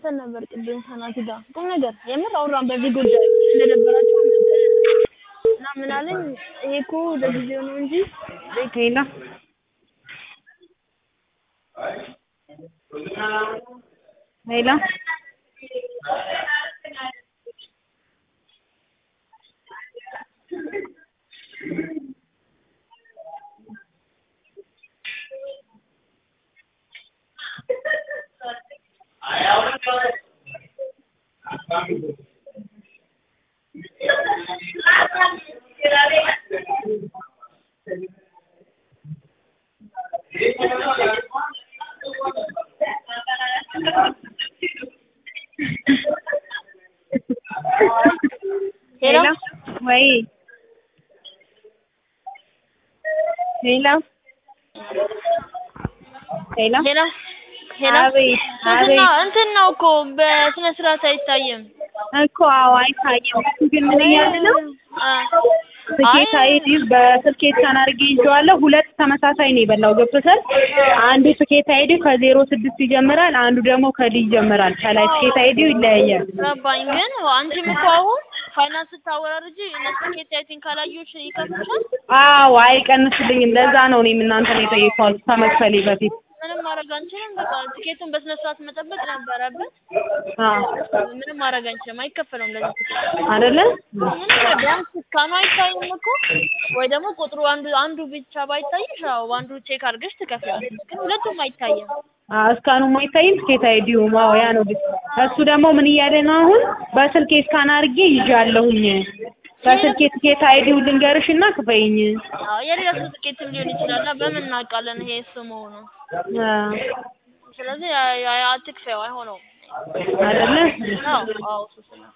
አውርተን ነበር ቅድም ከናቲ ጋር ቁም ነገር የምር አውራን በዚህ ጉዳይ እንደነበራቸው እና ምን አለኝ ይሄ እኮ ለጊዜው ነው እንጂ ሄሎ ሄሎ ሄሎ ወይ ሄሎ ሄሎ ሄሎ ሄሎ አቤት እንትን አቤት ነው እንትን ነው እኮ በስነ ስርዓት አይታይም እኮ አዎ አይታየም እሱ ግን ምን እያለ ነው አ ስኬት አይዲ በስኬት ሳን አድርጌ ይዤዋለሁ ሁለት ተመሳሳይ ነው የበላው ገብቶሻል አንዱ ስኬት አይዲ ከዜሮ ስድስት ይጀምራል አንዱ ደግሞ ከዲ ይጀምራል ከላይ ስኬት አይዲው ይለያያል ገባኝ ግን አንቺም እኮ አሁን ፋይናንስ ስታወራርጂ እነሱ ኬት አይቲን ካላዩሽ ይከፍልሻል አዎ አይቀንስልኝም ለዛ ነው እኔም እናንተን የጠየኳችሁ ከመክፈሌ በፊት ምንም ማድረግ አንችልም በቃ ትኬቱን በስነ ስርዓት መጠበቅ ነበረብን አዎ ምንም ማድረግ አንችልም አይከፈለውም ለዚህ ትኬት አይደለ ምንም ቢያንስ እስካኑ አይታይም እኮ ወይ ደግሞ ቁጥሩ አንዱ አንዱ ብቻ ባይታይሽ አዎ አንዱ ቼክ አድርገሽ ትከፍያለሽ ግን ሁለቱም አይታይም አዎ እስካኑም አይታይም ስኬት አይዲውም አዎ ያ ነው ግን እሱ ደግሞ ምን እያለ ነው አሁን በስልኬ እስካን አድርጌ ይዣለሁኝ በስልኬ ትኬት አይዲው ልንገርሽና ክፈይኝ አዎ የሌላ ሰው ትኬትም ሊሆን ይችላል እና በምን እናውቃለን ይሄ እሱ መሆኑ አዎ ስለዚህ ያ- ያ- አትክፈይው አይሆነውም አይደለ አዎ አዎ እሱ ስለ